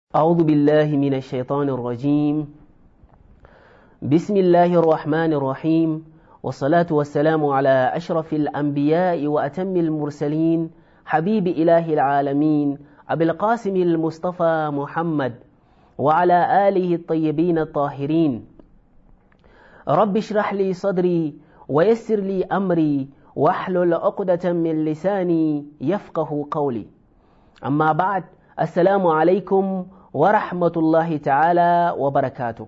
أعوذ بالله من الشيطان الرجيم بسم الله الرحمن الرحيم والصلاة والسلام على أشرف الأنبياء وأتم المرسلين حبيب إله العالمين أبي القاسم المصطفى محمد وعلى آله الطيبين الطاهرين رب اشرح لي صدري ويسر لي أمري واحلل عقدة من لساني يفقه قولي أما بعد السلام عليكم wa rahmatullahi ta'ala wa barakatu.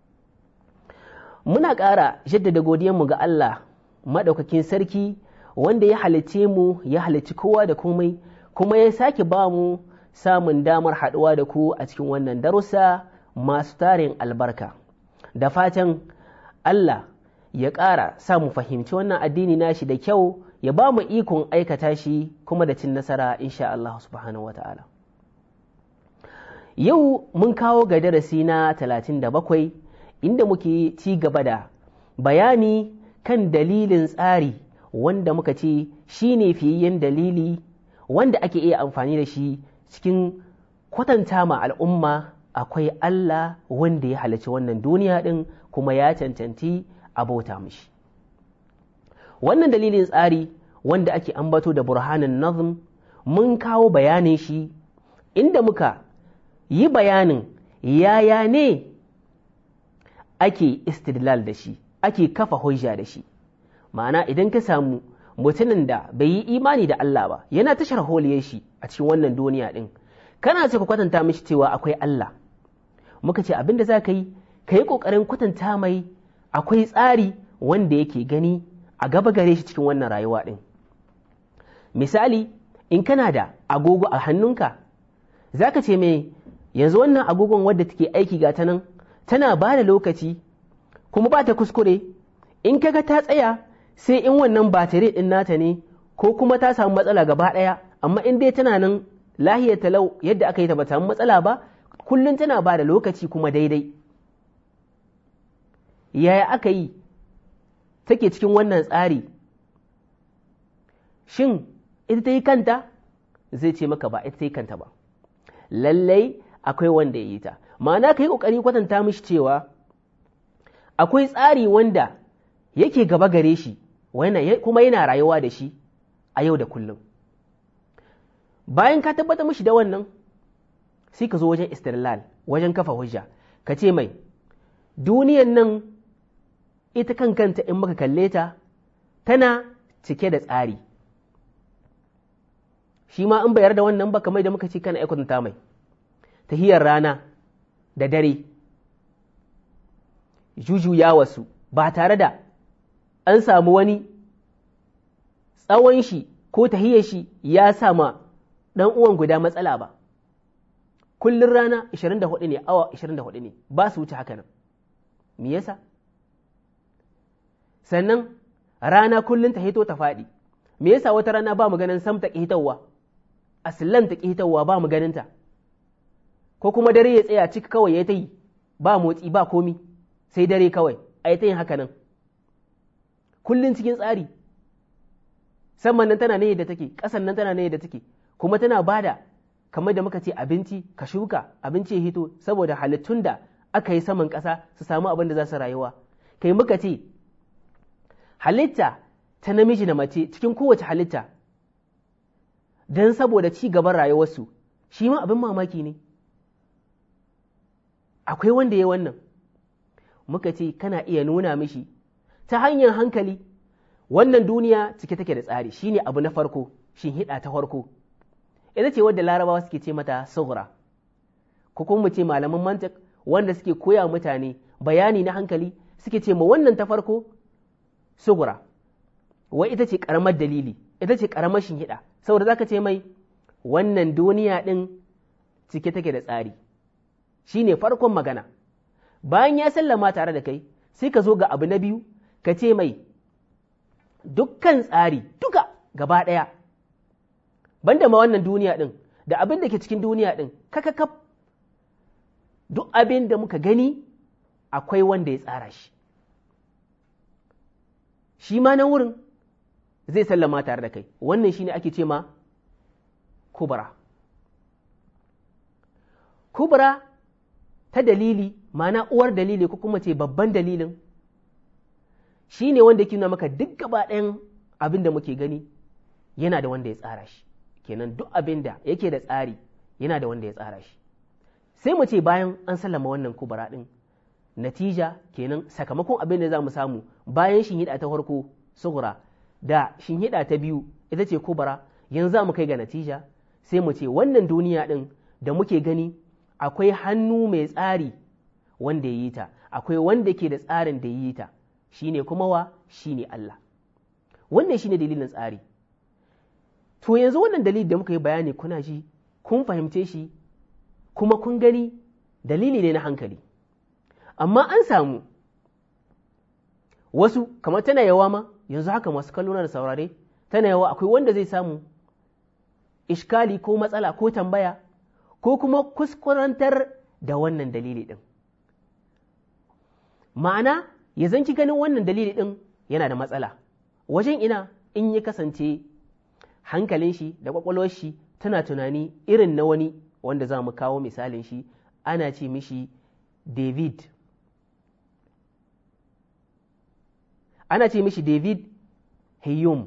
Muna ƙara jaddada godiyanmu ga Allah maɗaukakin sarki wanda ya halicce mu ya halicci kowa da komai kuma ya sake ba mu samun damar haɗuwa da ku a cikin wannan darussa masu tarin albarka. Da fatan Allah ya ƙara sa mu fahimci wannan addini nashi da kyau ya ba mu ikon aikata shi kuma da cin nasara insha Allah subhanahu wa ta'ala. Yau mun kawo ga darasi na talatin da bakwai inda muke ci gaba da bayani kan dalilin tsari wanda muka ce shi ne fiyayyen dalili wanda ake iya amfani da shi cikin kwatanta ma al'umma akwai Allah wanda ya halarci wannan duniya ɗin kuma ya cancanci abota mishi. Wannan dalilin tsari wanda ake ambato da burhanin nazm mun kawo bayanin shi inda muka yi bayanin yaya ne ake istidlal da shi ake kafa hujja da shi ma'ana idan ka samu mutumin da bai yi imani da Allah ba yana tashar holiyar shi a cikin wannan duniya din kana ce ka kwatanta mishi cewa akwai Allah muka ce abin da za ka yi ka yi ƙoƙarin kwatanta mai akwai tsari wanda yake gani a gaba gare shi cikin wannan rayuwa din misali in kana da agogo a hannunka za ka ce mai yanzu wannan agogon wadda take aiki ga ta nan tana ba da lokaci kuma ba ta kuskure in kaga ta tsaya sai in wannan batare din nata ne ko kuma ta samu matsala gaba ɗaya amma in dai tana nan lahiyar talau yadda aka yi ta ba samu matsala ba kullum tana ba da lokaci kuma daidai yaya aka yi take cikin wannan tsari shin ita ta yi kanta zai ce maka ba ita ta yi kanta ba lallai akwai wanda ya yi ta ma'ana ka yi ƙoƙari kwatanta mishi cewa akwai tsari wanda yake gaba gare shi kuma yana rayuwa da shi a yau da kullum bayan ka tabbata mishi da wannan sai ka zo wajen istirlal wajen kafa hujja ka ce mai duniyan nan ita kan kanta in muka kalle ta tana cike da tsari shi ma in bayar da wannan ba kamar da muka ce kana aikwatanta mai tahiyar rana da dare jujuya wasu ba tare da an samu wani tsawon shi ko tahiyar shi ya sama ɗan uwan guda matsala ba kullum rana 24 ne awa 24 ne ba su wuce haka nan me yasa sannan rana kullum ta hito ta faɗi me yasa wata rana ba mu ganin sam ta ƙitarwa aslan ta ƙitarwa ba mu ganinta ko kuma dare ya tsaya ciki kawai ya ta yi ba motsi ba komi sai dare kawai a yi ta yin haka nan kullum cikin tsari saman nan tana ne da take ƙasan nan tana ne da take kuma tana bada kamar da muka ce abinci ka shuka abinci ya hito saboda halittun da aka yi saman ƙasa su samu abin da za su rayuwa kai muka ce halitta ta namiji da mace cikin kowace halitta don saboda ci gaban rayuwarsu shi ma abin mamaki ne akwai wanda ya wannan muka ce kana iya nuna mishi ta hanyar hankali wannan duniya cike take da tsari shine abu na farko shin hida ta farko ita ce wadda larabawa suke ce mata sughra ko kuma mu ce malaman mantik wanda suke koya mutane bayani na hankali suke ce ma wannan ta farko sughra wai ita ce karamar dalili ita ce karamar shinhiɗa saboda zaka ce mai wannan duniya ɗin cike take da tsari shi ne farkon magana bayan ya sallama tare da kai sai ka zo ga abu na biyu ka ce mai dukkan tsari duka gaba ɗaya banda ma wannan duniya ɗin da abin da ke cikin duniya ɗin kakakaf duk abin da muka gani akwai wanda ya tsara shi shi ma na wurin zai sallama tare da kai wannan shine ake ce ma kubra kubra ta dalili ma'ana uwar dalili ko kuma ce babban dalilin shi ne wanda ke nuna maka duk gaba ɗayan abin da muke gani yana da wanda ya tsara shi kenan duk abin da yake da tsari yana da wanda ya tsara shi sai mu ce bayan an sallama wannan kubra ɗin natija kenan sakamakon abin da za mu samu bayan shinhiɗa ta farko sugura da shinhiɗa ta biyu ita ce kubra yanzu za mu kai ga natija sai mu ce wannan duniya ɗin da muke gani akwai hannu mai tsari wanda ya yi ta akwai wanda ke da tsarin da ya yi ta shine kuma wa shine Allah wannan shine dalilin tsari to yanzu wannan dalili da muka yi bayani kuna ji kun fahimce shi kuma kun gani dalili ne na hankali amma an samu wasu kamar tana yawa ma yanzu haka masu kallo da saurare tana yawa akwai wanda zai samu ishkali ko matsala ko tambaya ko kuma kuskurantar da wannan dalili ɗin ma'ana ya zanki ganin wannan dalili ɗin yana da matsala wajen ina in ya kasance hankalin shi da ƙwaƙwalwar shi tana tunani irin na wani wanda za mu kawo misalin shi ana ce mishi david ana ce mishi david Hume.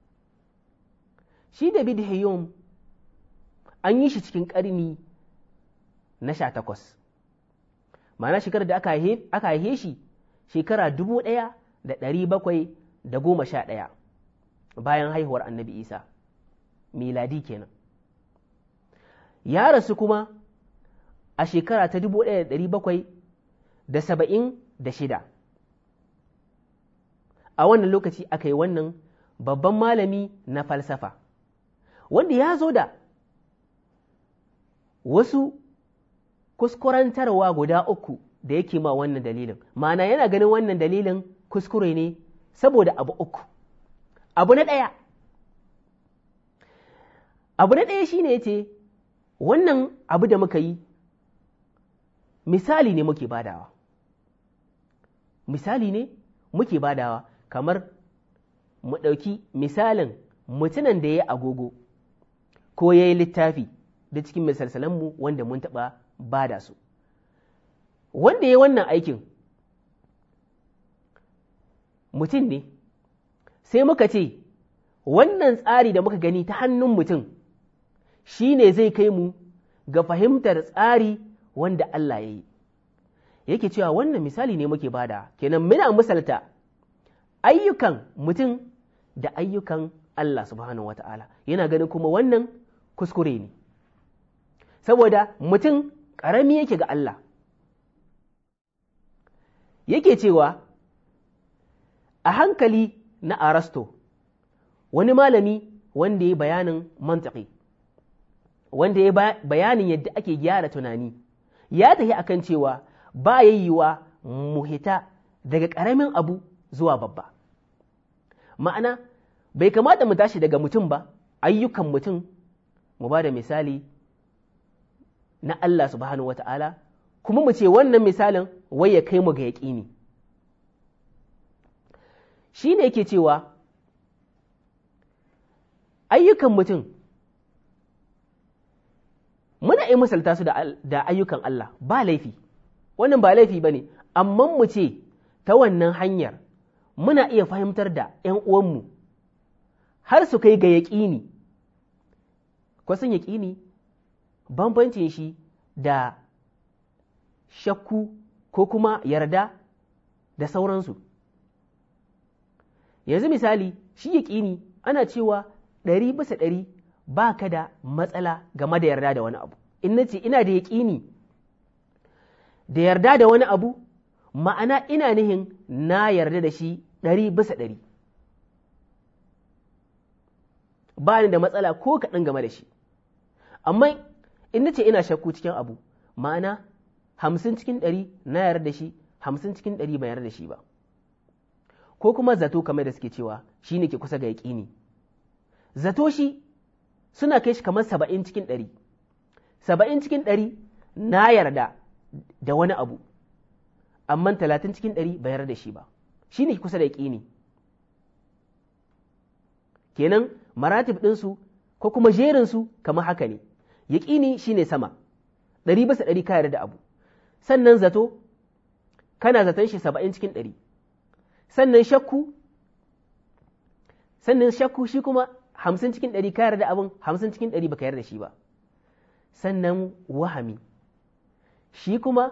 shi david Hume an yi shi cikin ƙarni na sha takwas ma'ana shekarar da aka haife shi shekara dubu ɗaya da ɗari bakwai da goma sha ɗaya bayan haihuwar annabi isa miladi kenan ya rasu kuma a shekara ta dubu ɗaya da ɗari bakwai da saba'in da shida a wannan lokaci aka yi wannan babban malami na falsafa wanda ya zo da wasu kuskurantarwa guda uku da yake ma wannan dalilin ma'ana yana ganin wannan dalilin kuskure ne saboda abu uku abu na ɗaya abu na ɗaya shine yace wannan abu da muka yi misali ne muke badawa misali ne muke badawa kamar mu ɗauki misalin mutumin da ya yi agogo ko ya yi littafi da cikin misalsalanmu wanda mun taɓa bada su wanda ya wannan aikin mutum ne sai muka ce wannan tsari da muka gani ta hannun mutum shi ne zai kai mu ga fahimtar tsari wanda Allah ya yi yake cewa wannan misali ne muke bada kenan muna misalta ayyukan mutum da ayyukan Allah subhanahu wata'ala yana ganin kuma wannan kuskure ne saboda mutum ƙarami yake ga Allah yake cewa a hankali na arasto wani malami wanda ya bayanin mantaki wanda ya bayanin yadda ake gyara tunani ya tafi akan cewa ba yayyuwa muhita daga ƙaramin abu zuwa babba ma'ana bai kamata mu tashi daga mutum ba ayyukan mutum mu ba da misali na Allah subhanahu wa ta'ala kuma mu ce wannan misalin wai ya kai mu ga yaƙini shi ne yake cewa ayyukan mutum muna yi misalta su da ayyukan Allah ba laifi wannan ba laifi ba ne amma mu ce ta wannan hanyar muna iya fahimtar da ‘yan uwanmu har su kai ga yaƙini kwasan yaƙini bambancin shi da shakku ko kuma yarda da sauransu yanzu misali shi yaƙini ana cewa ɗari bisa ɗari ba ka da matsala game da yarda da wani abu in na ce ina da yaƙini da yarda da wani abu ma'ana ina nihin na yarda da shi ɗari bisa ɗari ba ni da matsala ko kaɗan game da shi amma in na ce ina shakku cikin abu ma'ana hamsin cikin ɗari na yarda da shi hamsin cikin ɗari ba yarda da shi ba ko kuma zato kamar da suke cewa shi ne ke kusa ga yaƙini zato shi suna kai shi kamar saba'in cikin ɗari saba'in cikin ɗari na yarda da wani abu amma talatin cikin ɗari ba yarda da shi ba shi ne kusa da yaƙini kenan maratib ɗinsu ko kuma jerinsu kamar haka ne yaƙini shi ne sama ɗari bisa ɗari ka yarda da abu sannan zato kana zaton shi saba'in cikin ɗari sannan shakku sannan shakku shi kuma hamsin cikin ɗari ka yarda abin hamsin cikin ɗari baka yarda shi ba sannan wahami shi kuma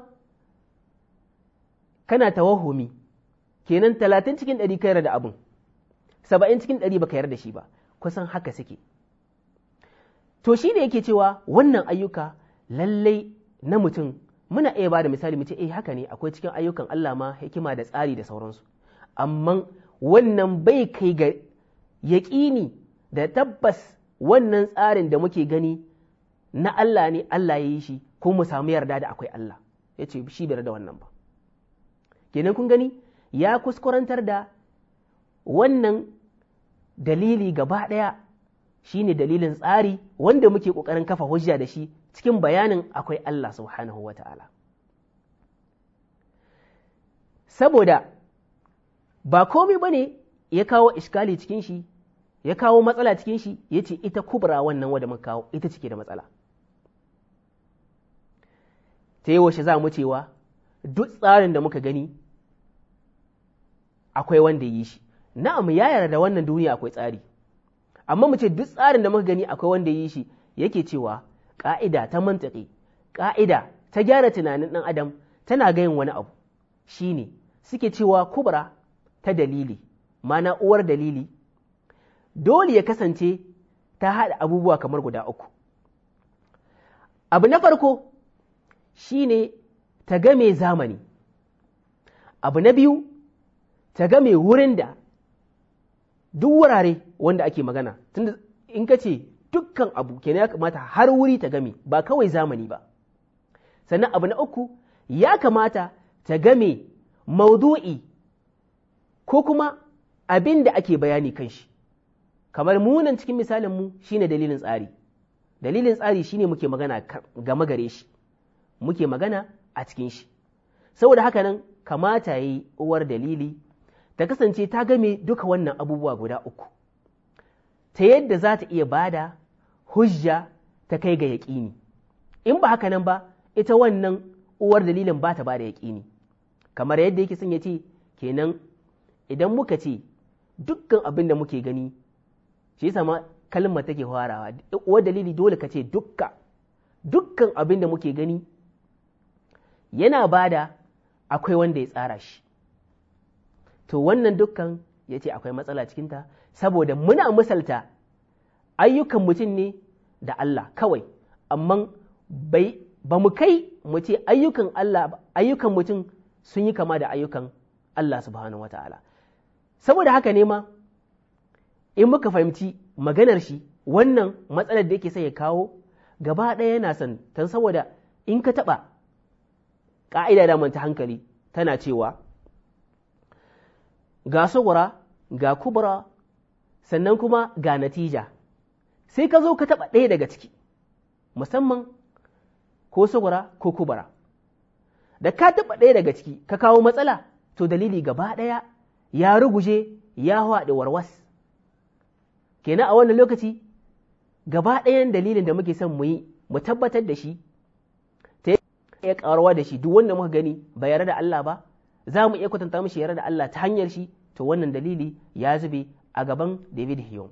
kana tawahumi kenan talatin cikin ɗari ka yarda abin saba'in cikin ɗari baka yarda shi ba kusan haka suke to shi ne yake cewa wannan ayyuka lallai na mutum muna iya ba da misali mu ce eh haka ne akwai cikin ayyukan Allah ma hikima da tsari da sauransu amma wannan bai kai ga yaƙini da tabbas wannan tsarin da muke gani na Allah ne Allah ya yi shi ko mu samu yarda da akwai Allah ya ce shi bai da wannan ba kenan kun gani ya kuskurantar da wannan dalili gaba ɗaya shine dalilin tsari wanda muke ƙoƙarin kafa hujja da shi cikin bayanin akwai Allah subhanahu wa ta'ala. Saboda ba komai ba ne ya kawo iskali cikin shi, ya kawo matsala cikin shi, ya ce ita kubra wannan wadda muka kawo ita cike da matsala. Ta yi za mu cewa duk tsarin da muka gani akwai wanda yi shi, na'am ya yarda da wannan duniya akwai tsari, amma mu ce duk tsarin da muka gani akwai wanda yi shi yake cewa ƙa'ida ta mantaki, ƙa'ida ta gyara tunanin ɗan adam tana gayin wani abu, shi ne suke cewa kubra ta dalili, mana uwar dalili, dole ya kasance ta haɗa abubuwa kamar guda uku. Abu na farko shi ne ta game zamani, abu na biyu ta game wurin da duk wurare wanda ake magana, tunda in ka ce dukkan abu kenan ya kamata har wuri ta game ba kawai zamani ba sannan abu na uku ya kamata ta game maudu'i ko kuma abin da ake bayani kan shi kamar munan cikin misalin mu shine dalilin tsari dalilin tsari shine muke magana game gare shi muke magana a cikin shi saboda haka nan kamata yi uwar dalili ta kasance ta game duka wannan abubuwa guda uku ta yadda za ta iya bada hujja ta kai ga yaƙini in ba haka nan ba ita wannan uwar dalilin ba ta ba da yaƙini kamar yadda yake son ya ce kenan idan muka ce dukkan abin da muke gani shi yasa ma kalmar take farawa uwar dalili dole ka ce dukka dukkan abin da muke gani yana bada akwai wanda ya tsara shi to wannan dukkan ya ce akwai matsala cikinta saboda muna misalta ayyukan mutum ne da Allah kawai amma bai ba mu kai mu ce ayyukan Allah ayyukan mutum sun yi kama da ayyukan Allah subhanahu wata'ala saboda haka ne ma in muka fahimci maganar shi wannan matsalar da yake sai ya kawo gaba ɗaya yana son tan saboda in ka taɓa ƙa'ida da ta hankali tana cewa ga sugura ga kubra sannan kuma ga natija sai ka zo ka taɓa ɗaya daga ciki musamman ko sugura ko kubra da ka taɓa ɗaya daga ciki ka kawo matsala to dalili gaba ɗaya ya ruguje ya haɗe warwas kenan a wannan lokaci gaba ɗayan dalilin da muke son mu yi mu tabbatar da shi ta iya ƙaruwa da shi duk wanda muka gani ba yarda da Allah ba za mu iya kwatanta mishi yarda da Allah ta hanyar shi to wannan dalili ya zube a gaban David Hume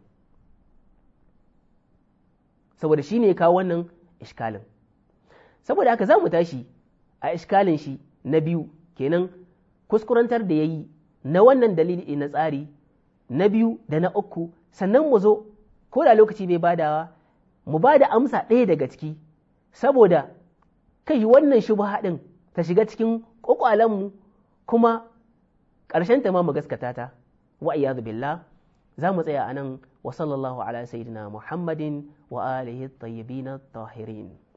saboda shi ne kawo wannan iskalin saboda haka za mu tashi a iskalin shi na biyu kenan kuskurantar da ya yi na wannan dalili na tsari na biyu da na uku sannan mu zo ko da lokaci bai badawa mu ba da amsa ɗaya daga ciki saboda kai wannan shubha ɗin ta shiga cikin ƙwaƙwalenmu kuma ƙarshen ta ma mu gaskata ta wa iyadu billah za mu tsaya anan wa sallallahu ala sayyidina muhammadin wa alihi tayyibin tahirin